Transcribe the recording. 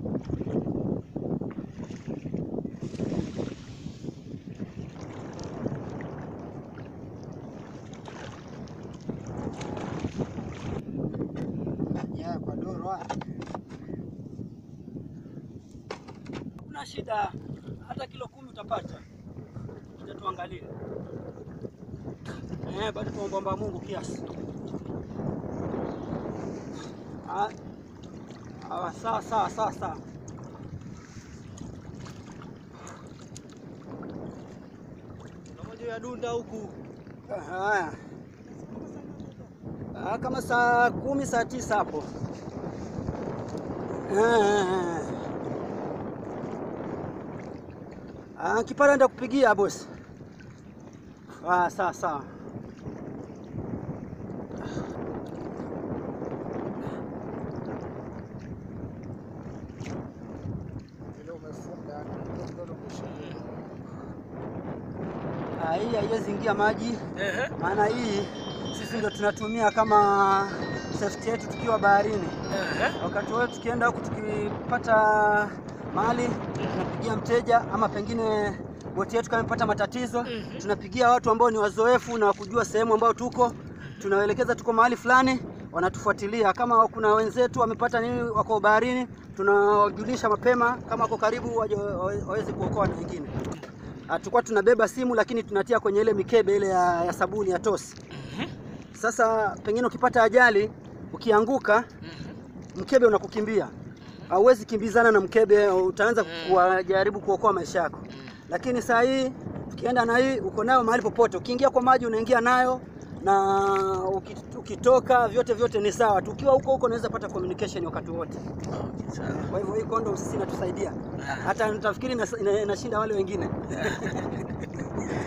Ya, kwa doro ah. Kuna shida, hata kilo kumi utapata. Kuja tuangalie. Eh, bado tuomba Mungu kiasi. Ah, ah, sawa sawa sawa sawa. Moja ya dunda huku. Haya. Ah, kama saa kumi saa tisa hapo. Ah. Ah, kipara enda kupigia bosi. Ah, sawa sawa. Vile umefunga ndio kusha. Ah, hii haiwezi ingia maji, Ehe. maana hii sisi ndio tunatumia kama safety yetu tukiwa baharini. Ehe. Wakati wote tukienda huku tukipata mahali tunapigia mteja, ama pengine boti yetu kama imepata matatizo, tunapigia watu ambao ni wazoefu na kujua sehemu ambayo tuko, tunawaelekeza tuko mahali fulani, wanatufuatilia. Kama kuna wenzetu wamepata nini, wako baharini, tunawajulisha mapema, kama wako karibu waje wawe- waweze kuokoa na wengine. Ah, Tulikuwa tunabeba simu lakini tunatia kwenye ile mikebe ile ya, ya sabuni ya tosi. Sasa pengine ukipata ajali ukianguka mkebe unakukimbia, hauwezi kimbizana na mkebe, utaanza kuwajaribu kuokoa maisha yako. Lakini saa hii ukienda na hii uko nayo mahali popote, ukiingia kwa maji unaingia nayo na uki- ukitoka, vyote vyote ni sawa tu. Ukiwa huko huko unaweza pata communication wakati wote. Sawa. Kwa hivyo hii condom sisi inatusaidia, hata nitafikiri inas- ina- inashinda wale wengine.